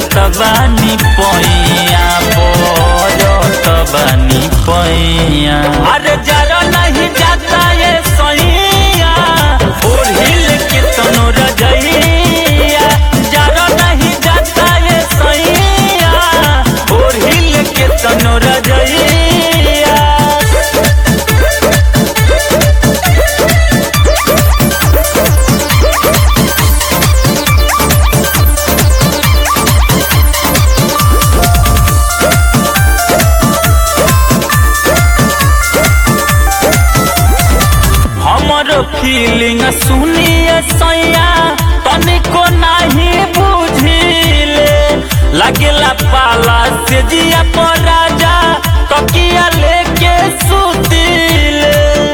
पड़त बानी पैया पड़त बानी पैया अरे जरा नहीं जाता ये सैया ओढ़िल के तनो रजैया जरा नहीं जाता ये सैया ओढ़िल के तनो रजैया हमर फीलिंग सुनिए सैया तनिको नहीं बुझिले लगेला पाला से जिया पर राजा तकिया लेके सुतिले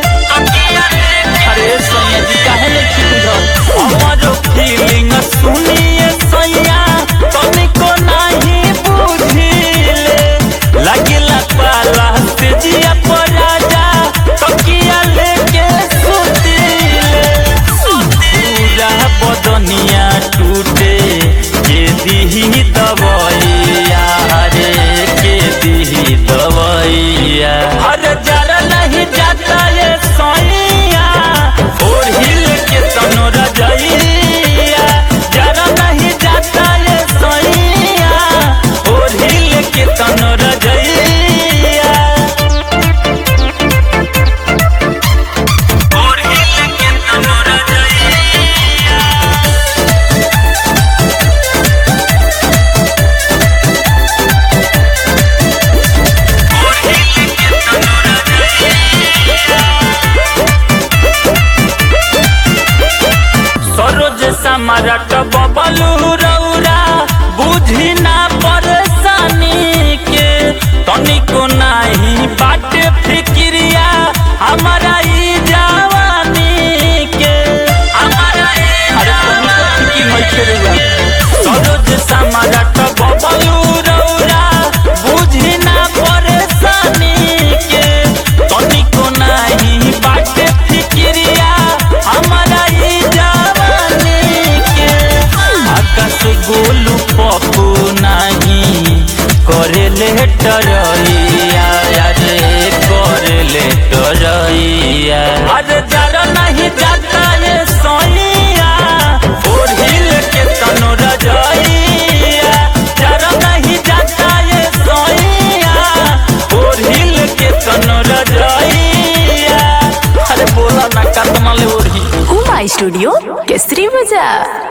अरे सैया जी काहे नहीं बुझल हमर फीलिंग सुनिए सैया तनिको नहीं बुझिले लगेला पाला से जिया पर राजा तकिया लेके सुतिले पूरा बदनिया टूटे के दिही दवैया रे के दिही दवैया हर जरा नहीं जाता ये सैया ओढ़िल के तनो रजैया जरा नहीं जाता ये सैया ओढ़िल के तनो रजैया ओढ़िल के तनो रजैया सरोज समारट बबलू रौरा बुझी ना परेशानी के तनिको नाही बाट फिक्रिया हमारा ई जवानी के हमारा ई जवानी सरोज समारट बबलू रौरा बुझी ना परेशानी के तनिको नाही बाट फिक्रिया हमारा ई जवानी के आकाश गोलू पप्पू नाही करेले टरैया रे करेले टरैया अरे जरा नहीं जाता ये सैया ओढ़िल के तनो रजैया जरा नहीं जाता ये सैया ओढ़िल के तनो रजैया अरे बोला ना कतना ले ओढ़ी उमा स्टूडियो केसरी बाजार